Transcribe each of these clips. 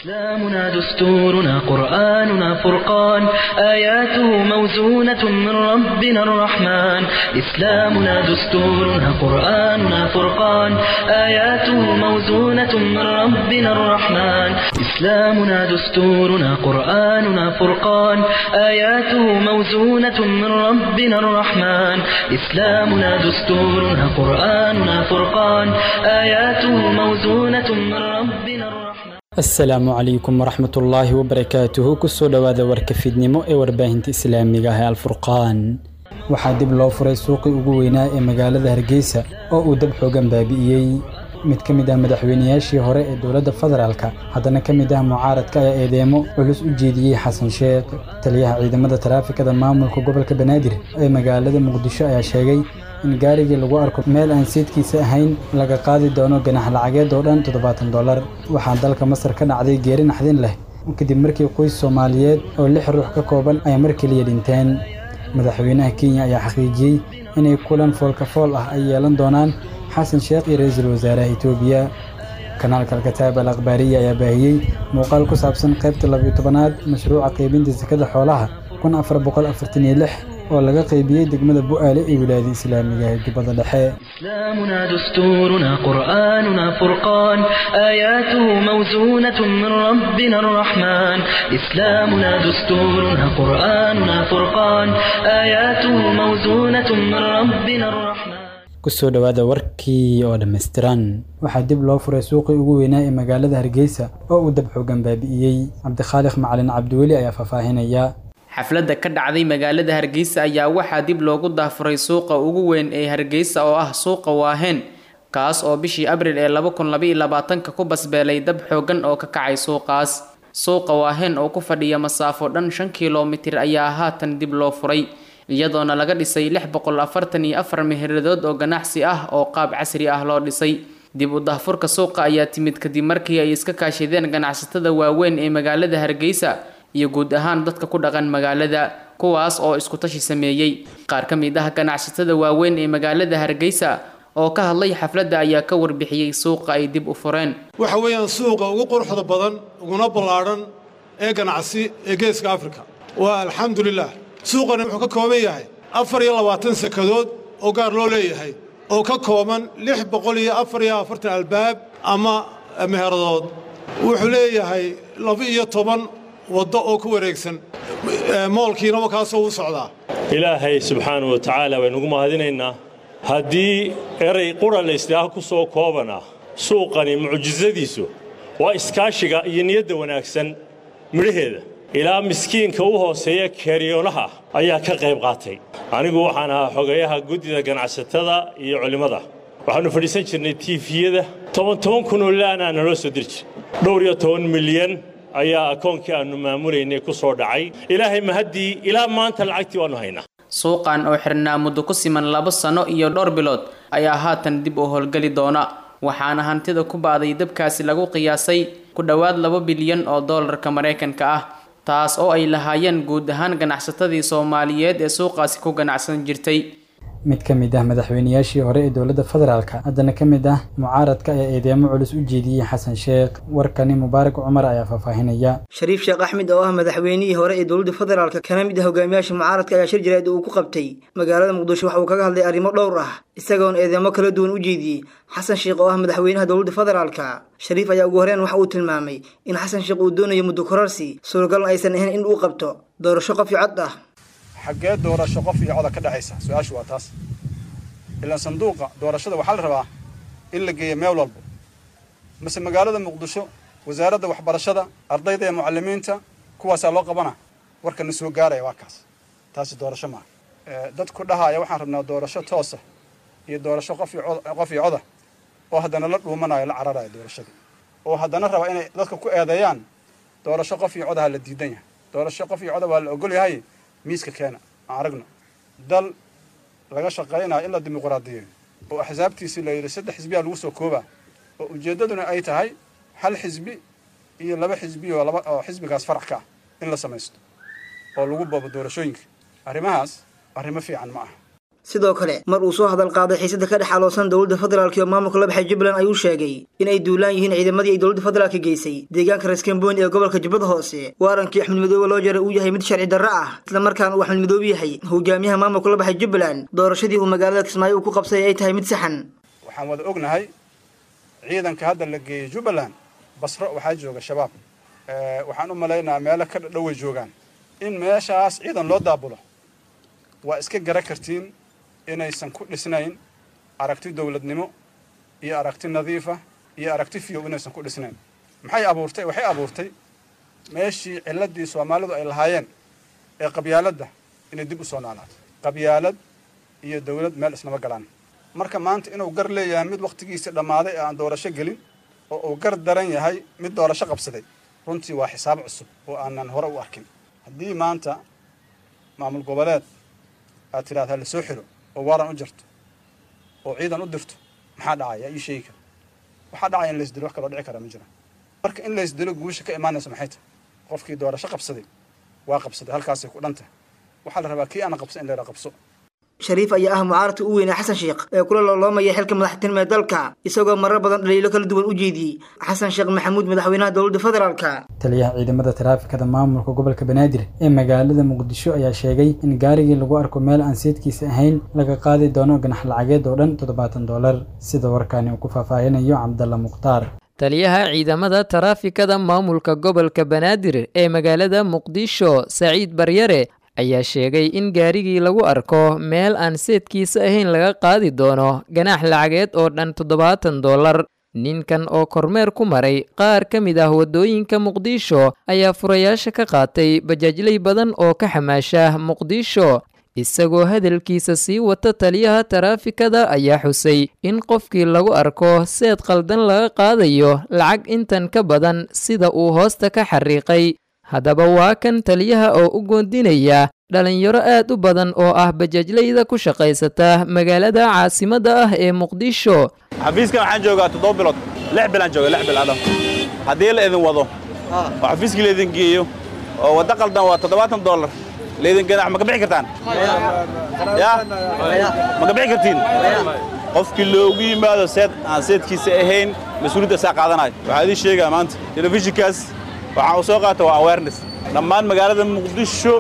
إسلامنا دستورنا قرآننا فرقان آياته موزونة من ربنا الرحمن إسلامنا دستورنا قرآننا فرقان آياته موزونة من ربنا الرحمن إسلامنا دستورنا قرآننا فرقان آياته موزونة من ربنا الرحمن إسلامنا دستورنا قرآننا فرقان آياته موزونة من ربنا الرحمن asalaamu calaykum waraxmatullaahi wabarakaatuhu kusoo dhowaada warka fiidnimo ee warbaahinta islaamiga ah ee alfurqaan waxaa dib loo furay suuqii ugu weynaa ee magaalada hargeysa oo uu dab xoogan baabi'iyey mid ka mid ah madaxweynayaashii hore ee dowladda federaalka haddana ka mid ah mucaaradka ayaa eedeemo culus u jeediyey xasan sheekh taliyaha ciidamada taraafikada maamulka gobolka banaadir ee magaalada muqdisho ayaa sheegay in gaarigii lagu arko meel aan seedkiisa ahayn laga qaadi doono ganax lacageed oo dhan toddobaatan dollar waxaa dalka masar ka dhacday geeri naxdin leh kadib markii qoys soomaaliyeed oo lix ruux ka kooban ay mar keliya dhinteen madaxweynaha kenya ayaa xaqiijiyey inay kulan foolkafool ah ay yeelan doonaan xasan sheekh iyo ra-iisul wasaaraha etoobiya kanaalka alkataab al akhbaariya ayaa baahiyey muuqaal ku saabsan qaybta labiyo tobanaad mashruuca qaybinta sakada xoolaha kun afar boqol afartan iyo lix oo laga qaybiyey degmada bu'aale ee wilaayada islaamiga ee jubbada dhexe إسلامنا دستورنا قرآننا فرقان آياته موزونة من ربنا الرحمن إسلامنا دستورنا قرآننا فرقان آياته موزونة من ربنا الرحمن kusoo dhowaada warkii oo dhammaystiran waxaa dib loo furay suuqii ugu weynaa ee magaalada hargeysa oo uu dab xoogan baabi'iyey cabdikhaaliq macalin cabdiweli ayaa faahfaahinaya xafladda ka dhacday magaalada hargeysa ayaa waxaa dib loogu daafuray suuqa ugu weyn ee hargeysa oo ah suuqa waaheen kaas oo bishii abril ee laba kun labaiyo labaatanka ku basbeelay dab xoogan oo ka kacay suuqaas suuqa waaheen oo ku fadhiya masaafo dhan shan kilomitir ayaa haatan dib loo furay iyadoona laga dhisay lix boqol afartan iyo afar meheradood oo ganacsi ah oo qaab casri ah loo dhisay dib u daahfurka suuqa ayaa timid kadib markii ay iska kaashadeen ganacsatada waaweyn ee magaalada hargeysa iyo guud ahaan dadka ku dhaqan magaalada kuwaas oo isku tashi sameeyey qaar ka mid ah ganacsatada waaweyn ee magaalada hargeysa oo ka hadlay xafladda ayaa ka warbixiyey suuqa ay dib u fureen waxa weeyaan suuqa ugu quruxda badan uguna ballaadhan ee ganacsi ee geeska afrika waa alxamdulilah suuqani wuxuu ka kooban yahay afar iyo labaatan sakadood oo gaar loo leeyahay oo ka kooban lix boqol iyo afar iyo afartan albaab ama meheradood wuxuu leeyahay laba iyo toban waddo oo ku wareegsan moolkiina wakaasoo u socdaa ilaahay subxaana wa tacaala baynugu mahadinaynaa haddii eray qura layslaaha ku soo koobana suuqani mucjisadiisu waa iskaashiga iyo niyadda wanaagsan midhaheeda ilaa miskiinka u hooseeya keeriyoonaha ayaa ka qayb qaatay anigu waxaan ahaa xogeeyaha guddida ganacsatada iyo culimmada waxaannu fadhiisan jirnay tiifiyada toban toban kunoo laanaa naloo soo diri jir dhowr iyo toban milyan ayaa akoonkii aannu maamulaynay ku soo dhacay ilaahay mahaddii ilaa maanta lacagtii waannu haynaa suuqan oo xirnaa muddo ku siman labo sano iyo dhowr bilood ayaa haatan dib u howlgeli doona waxaana hantida ku ba'day dabkaasi lagu qiyaasay ku dhowaad laba bilyan oo doolarka maraykanka ah taas oo ay lahaayeen guud ahaan ganacsatadii soomaaliyeed ee suuqaasi ku ganacsan jirtay mid ka mid ah madaxweynayaashii hore ee dowladda federaalka haddana ka mid ah mucaaradka ayaa eedeemo culus u jeediyey xasan sheekh warkani mubaarak cumar ayaa faahfaahinaya shariif sheekh axmed oo ah madaxweynihii hore ee dowladda federaalka kana mid ah hogaamiyaasha mucaaradka ayaa shir jaraa'id uu ku qabtay magaalada muqdisho waxa uu kaga hadlay arrimo dhowr ah isagoona eedeemo kala duwan u jeediyey xasan sheekh oo ah madaxweynaha dowladda federaalka shariif ayaa ugu horeen waxa uu tilmaamay in xasan sheekh uu doonayo muddo korarsi suuragalna aysan ahayn in uu qabto doorasho qof iyo cod ah xaggee doorasho qof iyo coda ka dhexaysa su-aashu waa taas ilaan sanduuqa doorashada waxaa la rabaa in la geeyo meel walbo mase magaalada muqdisho wasaaradda waxbarashada ardayda ee mucalimiinta kuwaasaa loo qabana warkana soo gaaraya waa kaas taasi doorasho maaha dadku dhahaaya waxaan rabnaa doorasho toosa iyo doorasho qof qof iyo coda oo haddana la dhuumanayo la cararaya doorashadii oo haddana raba inay dadka ku eedeeyaan doorasho qof iyo codaha la diidan yahay doorasho qof iyo coda waa la ogol yahay miiska keena aan aragno dal laga shaqaynayo in la dimuqraadiyeeyo oo axsaabtiisii la yidhi saddex xisbiyaa lagu soo koobaa oo ujeeddaduna ay tahay hal xisbi iyo laba xisbi oo laba oo xisbigaas farac ka ah in la samaysto oo lagu boobo doorashooyinka arrimahaas arrimo fiican ma aha sidoo kale mar uu soo hadal qaaday xiisada ka dhex aloosan dowladda federaalk iyo maamulka la baxay jubbaland ayuu sheegay in ay duulaan yihiin ciidamadii ay dowladda federaalka geysay deegaanka reeskambooni ee gobolka jubbada hoose waarankii axmed madoobe loo jaray uu yahay mid sharci darro ah islamarkaana uu axmed madoobe yahay hogaamiyaha maamulka la baxay jubbaland doorashadii uu magaalada kismaayo uu ku qabsay ay tahay mid saxan waxaan wada ognahay ciidanka hadda la geeyey jubbaland basro waxaa jooga shabaab waxaan u malaynayaa meelo ka dhadhoway joogaan in meeshaas ciidan loo daabulo waa iska gara kartiin inaysan ku dhisnayn aragti dowladnimo iyo aragti nadiifa iyo aragti fiyow inaysan ku dhisnayn maxay abuurtay waxay abuurtay meeshii ciladii soomaalidu ay lahaayeen ee qabyaaladda inay dib u soo noolaato qabyaalad iyo dowlad meel isnama galaan marka maanta inuu gar leeyahay mid wakhtigiisii dhammaaday ee aan doorasho gelin oo uu gar daran yahay mid doorasho qabsaday runtii waa xisaab cusub oo aanan hore u arkin haddii maanta maamul goboleed aad tidhahda la soo xiro oo waaran u jirto oo ciidan u dirto maxaa dhacaya ii sheegi kara waxaa dhacaya in laysdilo wax kaloo dhici kara ma jira marka in laysdilo guusha ka imaanaysa maxay tahay qofkii doorasho qabsaday waa qabsaday halkaasay ku dhan tahay waxaa la rabaa kii aana qabsan in layla qabso shariif ayaa ah mucaaradka u weynaa xasan sheekh ee kula looloomaya xilka madaxtinimo ee dalka isagoo marar badan dhaliilo kala duwan u jeediyey xasan sheekh maxamuud madaxweynaha dowladda federaalka taliyaha ciidamada taraafikada maamulka gobolka banaadir ee magaalada muqdisho ayaa sheegay in gaarigii lagu arko meel aan seedkiisa ahayn laga qaadi doono ganax lacageed oo dhan toddobaatan dollar sida warkaani uu ku faahfaahinayo cabdalla mukhtaar taliyaha ciidamada taraafikada maamulka gobolka banaadir ee magaalada muqdisho saciid baryare ayaa sheegay in gaarigii lagu arko meel aan seedkiisa ahayn laga qaadi doono ganaax lacageed oo dhan toddobaatan dollar ninkan oo kormeer ku maray qaar ka mid ah waddooyinka muqdisho ayaa furayaasha ka qaatay bajaajley badan oo ka xamaasha muqdisho isagoo hadalkiisa sii wata taliyaha taraafikada ayaa xusay in qofkii lagu arko seed qaldan laga qaadayo lacag intan ka badan sida uu hoosta ka xariiqay haddaba waa kan taliyaha oo u goondinaya dhalinyaro aad u badan oo ah bajaajleyda ku shaqaysata magaalada caasimadda ah ee muqdisho xafiiskan waxaan joogaa toddoba bilood lix bilaan jooga lix bil adha haddii la idin wado oo xafiiskii laydin geeyo oo waddo qaldan waa toddobaatan dollar laydin ganax ma ka bixi kartaan ya ma ka bixi kartiin qofkii loogu yimaado seed aan seedkiisa ahayn mas-uuliyadda saa qaadanayo waxaa idiin sheegaa maanta telefishinkaas waxaan uu soo qaata waa awareness dhammaan magaalada muqdisho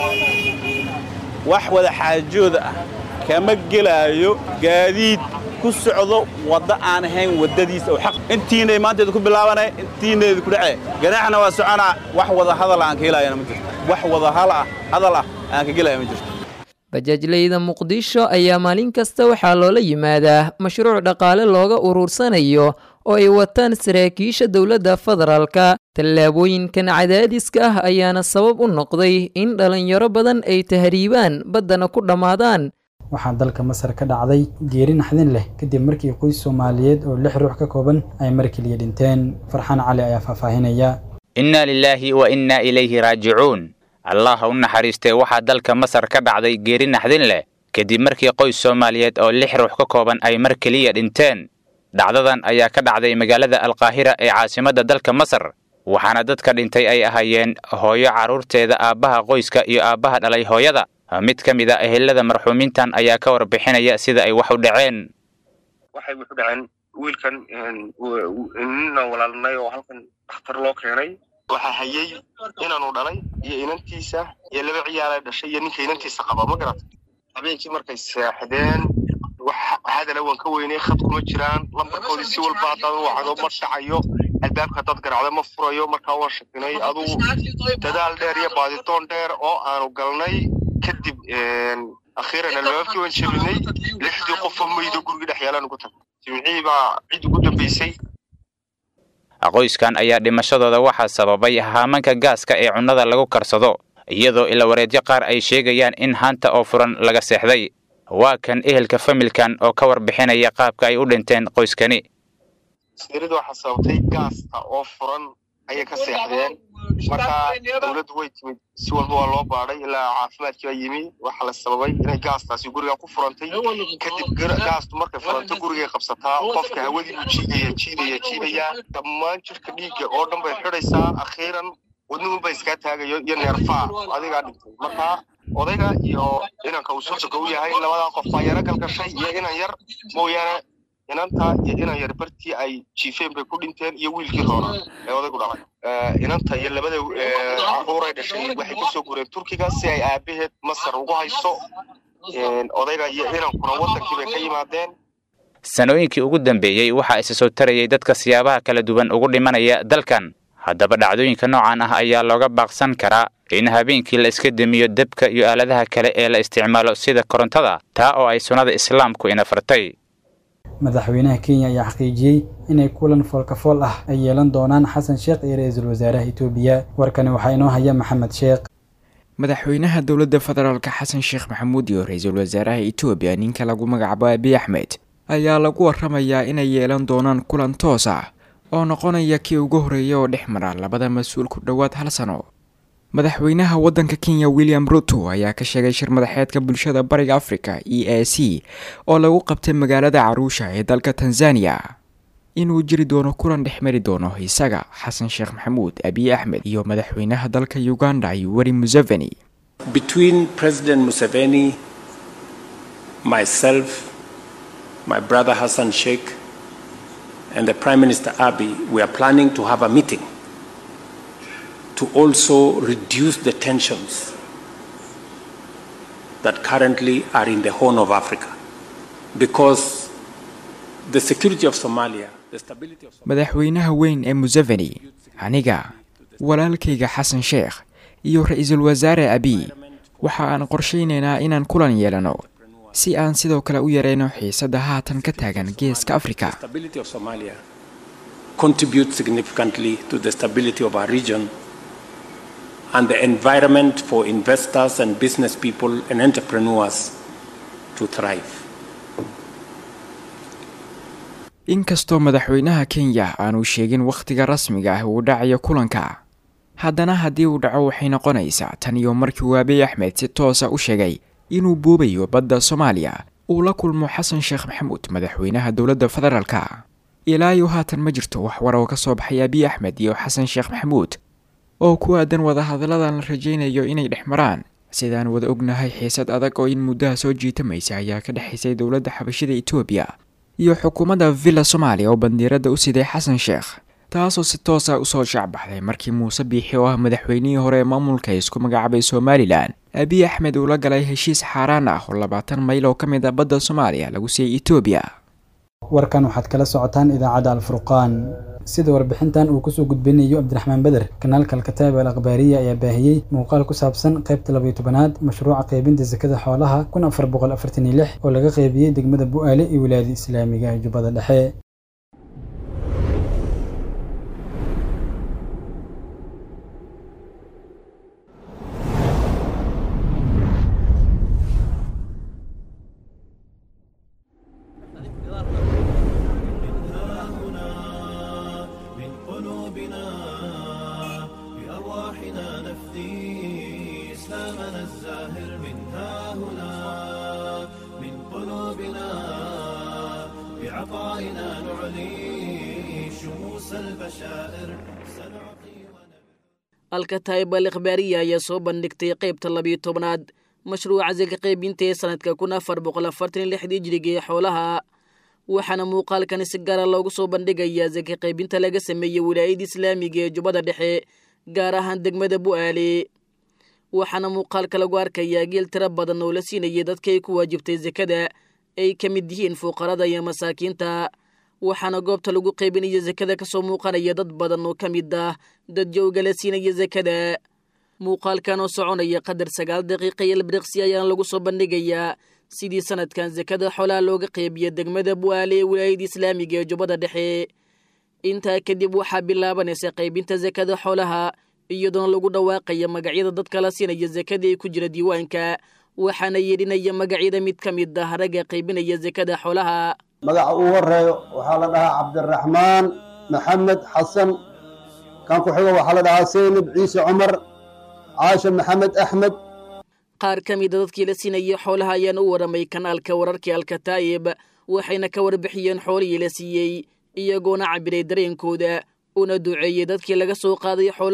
wax wada xaajooda ah kama gelaayo gaadiid ku socdo wadda aan ahayn waddadiisa oo xaq intiinay maanteeda ku bilaabanay intiinayda ku dhacee ganaaxna waa soconaa wax wada hadal aan ka helaayana ma jirto wax wada hal ah hadal ah aan ka gelaya ma jirto bajaajleyda muqdisho ayaa maalin kasta waxaa loola yimaadaa mashruuc dhaqaale looga uruursanayo oo ay wataan saraakiisha dowladda federaalka tallaabooyinkan cadaadiska ah ayaana sabab u noqday in dhallinyaro badan ay tahriibaan baddana ku dhammaadaan waxaa dalka masar ka dhacday geeri naxdin leh kadib markii qoys soomaaliyeed oo lix ruux ka kooban ay mar keliya dhinteen farxaan cali ayaa faahfaahinaya innaa lilaahi wa innaa ilayhi raajicuun allah ha u naxariistee waxaa dalka masar ka dhacday geeri naxdin leh kadib markii qoys soomaaliyeed oo lix ruux ka kooban ay mar keliya dhinteen dhacdadan ayaa ka dhacday magaalada alkaahira ee caasimadda dalka masar waxaana dadka dhintay ay ahaayeen hooyo carruurteeda aabbaha qoyska iyo aabbaha dhalay hooyada mid ka mid a ehelada marxuumiintan ayaa ka warbixinaya sida ay wax u dhaceen waxay wuxu dhaceen wiilkan ninaan walaalnay oo halkan dhakhtar loo keenay waxaa hayey inaanu dhalay iyo inantiisa iyo laba ciyaala dhashay iyo ninka inantiisa qaba ma garata habeenkii markay seexdeen hadala waan ka weynay khad kuma jiraan lambarkoodii si walba haddaan wacdo ma dhacayo albaabka haddaad garacda ma furayo markaa waan shakinay adugu dadaal dheer iyo baaditoon dheer oo aanu galnay kadib akhiiran albaabkii waan jabinay lixdii qofoo maydo gurigii dhex yaalaan ugu tagay jimcihii baa cid ugu dambaysay qoyskan ayaa dhimashadooda waxaa sababay haamanka gaaska ee cunnada lagu karsado iyadoo ilawareedyo qaar ay sheegayaan in haanta oo furan laga seexday waa kan ehelka familkan oo ka warbixinaya qaabka ay u dhinteen qoyskani sirida waxaa sababtay gaasta oo furan ayay ka seexdeen markaa dowladdu way timid si walba waa loo baadhay ilaa caafimaadkii baa yimi waxaa la sababay inay gaastaasi guriga ku furantay kadib gaastu markay furanto gurigay qabsataa qofka hawadii buu jiidaya jiidaya jiidaya dhammaan jirka dhiigga oo dhan bay xidhaysaa akhiiran wadnuhun ba iskaa taagayo iyo neerfaa adigaa dhintay markaa odayga iyo inanka uu sosoka u yahay labadaa qof baa yaro galgashay iyo inan yar mooyaane inanta iyo inan yar bartii ay jiifeen bay ku dhinteen iyo wiilkii roona ee odaygu dhalay inanta iyo labada caruuray dhashay waxay kasoo gureen turkiga si ay aabaheed masar ugu hayso odayga iyo inankuna wadankii bay ka yimaadeen sanooyinkii ugu dambeeyey waxaa isa soo tarayay dadka siyaabaha kala duwan ugu dhimanaya dalkan haddaba dhacdooyinka noocan ah ayaa looga baaqsan karaa in habeenkii la iska demiyo debka iyo aaladaha kale ee la isticmaalo sida korontada taa oo ay sunnada islaamku ina fartay madaxweynaha kenya ayaa xaqiijiyey inay kulan foolkafool ah ay yeelan doonaan xasan sheekh iyo ra-iisul wasaaraha itoobiya warkani waxaa inoo haya maxamed sheekh madaxweynaha dowladda federaalka xasan sheekh maxamuud iyo ra-iisul wasaaraha itoobiya ninka lagu magacaabo abiy axmed ayaa lagu waramayaa inay yeelan doonaan kulan toos ah oo noqonaya kii ugu horreeya oo dhex mara labada mas-uul ku dhowaad hal sano madaxweynaha waddanka kenya william ruto ayaa ka sheegay shir madaxeedka bulshada bariga africa e a c oo lagu qabtay magaalada caruusha ee dalka tanzania inuu jiri doono kulan dhex mari doono isaga xasan sheekh maxamuud abiy axmed iyo madaxweynaha dalka uganda yoweri museveni between president museveni myself my brother hassan sheikh and the prime minister abiy we are planning to have a meeting to also reduce the tensions that currently are in the Horn of Africa. Because the security of Somalia, the stability of Somalia. madaxweynaha weyn ee museveni aniga walaalkayga xasan sheekh iyo ra-iisul wasaare abiy waxa aan qorshaynaynaa inaan kulan yeelano si aan sidoo kale u yareyno xiisadda haatan ka taagan geeska afrika stability of Somalia contributes significantly to the stability of our region and the environment for investors and business people and entrepreneurs to thrive. inkastoo madaxweynaha kenya aanu sheegin wakhtiga rasmiga ah uu dhacayo kulanka haddana haddii uu dhaco waxay noqonaysaa tan iyo markii uu abiy axmed si toosa u sheegay inuu boobayo badda soomaaliya uu la kulmo xasan sheekh maxamuud madaxweynaha dowladda federaalka ilaayo haatan ma jirto wax war oo ka soo baxay abiy axmed iyo xasan sheekh maxamuud oo ku aadan wadahadalladan la rajaynayo inay dhex maraan sidaan wada ognahay xiisad adag oo in muddaha soo jiitamaysa ayaa ka dhexaysay dowladda xabashida etoobiya iyo xukuumadda villa soomaaliya oo bandiiradda u siday xasan sheekh taasoo si toosa usoo shacbaxday markii muuse biixi oo ah madaxweynihii hore ee maamulka isku magacaabay somalilan abiy axmed uu la galay heshiis xaaraan ah oo labaatan mayl oo ka mid ah badda soomaaliya lagu siiyey etoobiya warkan waxaad kala socotaan idaacadda alfurqaan sida warbixintan uu kusoo gudbinayo cabdiraxmaan beder kanaalka alkataab al akhbaariya ayaa baahiyey muuqaal ku saabsan qaybta labayo tobanaad mashruuca qaybinta sakada xoolaha kun afar boqol afartan iyo lix oo laga qaybiyey degmada bu'aale iyo wilaayada islaamiga ee jubbada dhexe alkataib al ikhbaariya ayaa soo bandhigtay qaybta labiyo tobnaad mashruuca saka qaybinta ee sanadka kun afar boqol afartan lixdii jiriga ee xoolaha waxaana muuqaalkani si gaara loogu soo bandhigayaa saka qaybinta laga sameeyey wilaayada islaamiga ee jubbada dhexe gaar ahaan degmada bu'aale waxaana muuqaalka lagu arkayaa geel tiro badan oo la siinayay dadka ay ku waajibtay sakada ay ka mid yihiin fuuqarada iyo masaakiinta waxaana goobta lagu qaybinaya sakada kasoo muuqanaya dad badan oo ka mid ah dad jowga la siinaya sakada muuqaalkan oo soconaya qadar sagaal daqiiqa iyo ilbiriqsi ayaana lagu soo bandhigayaa sidii sanadkan sakada xoolaha looga qeybiya degmada bu'aale ee wilaayada islaamiga ee jubbada dhexe intaa kadib waxaa bilaabanaysa qaybinta sakada xoolaha iyadoona lagu dhawaaqaya magacyada dadka la siinaya sakada ee ku jira diiwaanka waxaana yeedhinaya magacyada mid ka mid ah ragga qaybinaya sakada xoolaha magaca uu horeeyo waxaa la dhahaa cabdiraxmaan maxamed xasan kan ku xigo waxaa la dhahaa seynab ciise cumar caasha maxamed axmed qaar ka mida dadkii la siinayay xoolaha ayaana u waramay kanaalka wararkii alkataa'ib waxayna ka warbixiyeen xoolihii la siiyey iyagoona cabiray dareenkooda una duceeyey dadkii laga soo qaaday xoolaha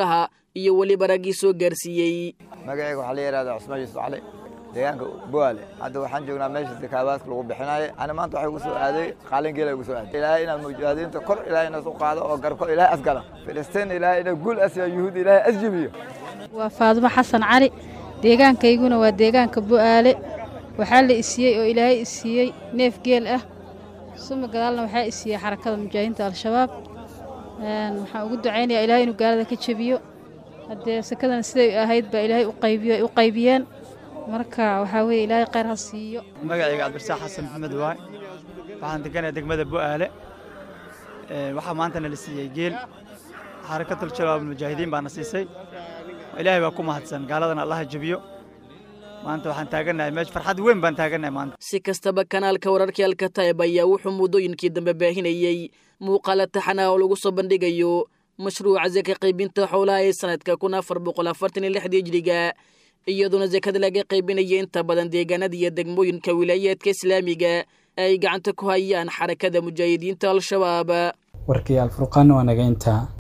iyo weliba raggii soo gaarsiiyey magacayga waxaa la yidhahdaa cusmaan yuusuf cali deegaanka buaale hadda waxaan joognaa meesha sakaabaadka lagu bixinaayo ani maanta waxay igu soo aaday qaalingeela igu soo aaday ilaahay inaad mujaahadiinta kor ilaahay inas u qaado oo garko ilaahay asgala filistiin ilaahay ina guul asiya yuhuud ilaahay asjibiyo waa faadumo xasan cali deegaankayguna waa deegaanka bu'aale waxaa la isiiyey oo ilaahay isiiyey neef geel ah suma gadaalna waxaa isiiyey xarakada mujaahidiinta al-shabaab waxaan ugu ducaynayaa ilaahay inuu gaalada ka jebiyo haddee sakadan siday ahayd baa ilaahay u qaybiyeen marka waxaa weeye ilaahay khayr ha siiyo magacayga cabdirsaaq xasan maxamed waay waxaan deganaya degmada bu'aale waxaa maanta nala siiyey geel xarakatul shabaab mujaahidiin baana siisay ilaahay baa ku mahadsan gaaladana allaha jebiyo maanta waxaan taagannahay meesha farxad weyn baan taagannahay maanta si kastaba kanaalka wararkii alkataib ayaa wuxuu muddooyinkii dambe baahinayey muuqaala taxana oo lagu soo bandhigayo mashruuca saka qaybinta xoolaha ee sanadka kun afar boqol afartan iyo lixdii hijriga iyadoona sakada laga qaybinaya inta badan deegaanada iyo degmooyinka wilaayaadka islaamiga ay gacanta ku hayaan xarakada mujaahidiinta al-shabaab warkii alfurqaan waa naga intaa